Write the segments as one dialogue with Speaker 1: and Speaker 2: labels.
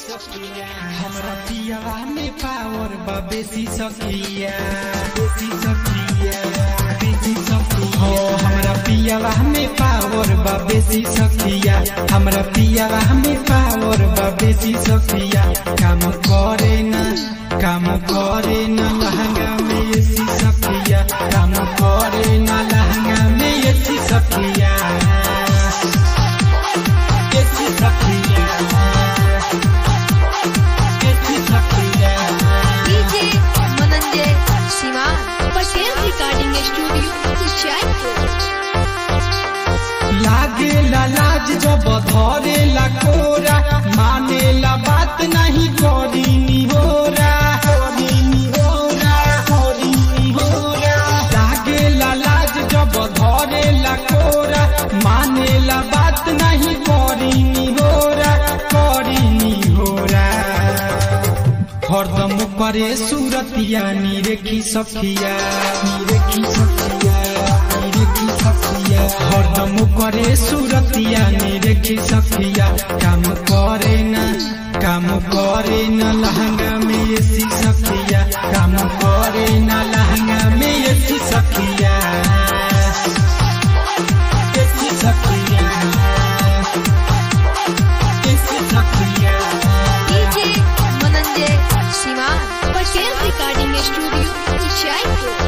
Speaker 1: हमरा पियावा में पावर बा बेसी सकिया बेसी सकिया बेसी सकिया हो हमरा पियावा में पावर बा बेसी सकिया हमरा पियावा में पावर बा बेसी सकिया काम करे ना काम करे ना लहंगा में एसी सकिया काम करे ना लहंगा में एसी सकिया एसी सकिया एसी सकिया
Speaker 2: DJ Mananjay Shiva Patel recording studio Jaipur
Speaker 1: लागे लाज जब धरे ला कोरा माने ला बात नहीं करी निहोरा करी निहोरा करी निहोरा लागे लाज जब धरे ला कोरा माने ला बात नहीं करी निहोरा करी निहोरा हरदम करे सूरतिया निरेखी सखिया निरेखी सखिया निरेखी सखिया हरदम करे सूरतिया निरेखी सखिया काम करे ना काम करे ना लहंगा में एसी सखिया काम करे ना लहंगा में एसी सखिया एसी सखिया एसी सखिया
Speaker 2: DJ Mananjay Shiva Patel recording studio Jaipur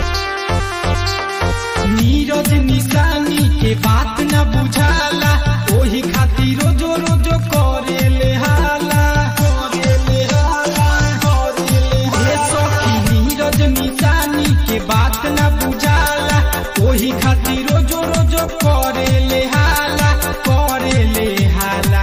Speaker 1: Neeraj निशानी के बात न बुझाला ओही खातिर रोजो रोजो करे ले हाला करे ले हाला करे ले हाला। ए सखी नीरज निशानी के बात न बुझाला ओही खातिर रोजो रोजो करे ले हाला करे ले हाला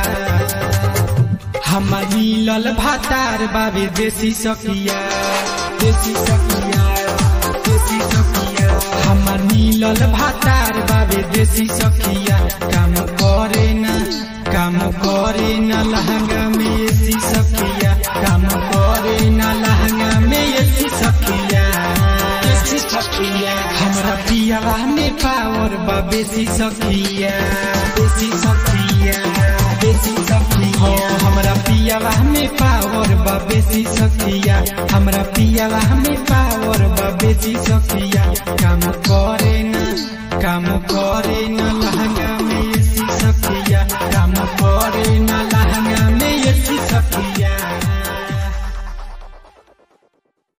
Speaker 1: हमर मिलल भातार बाबे देसी सखिया देसी सखिया देसी सखिया हमर मिलल भातार बाबे देसी सखिया काम करे ना काम करे ना लहंगा में एसी सखिया काम करे ना लहंगा में एसी सखिया एसी सखिया हमरा पियावा में पावर बा बेसी सखिया बेसी सखिया बेसी सखिया हो हमरा पियावा में पावर बा बेसी सखिया हमरा पियावा में पावर बा बेसी सखिया काम करे ना काम करे ना लहंगा में एसी सखिया काम करे ना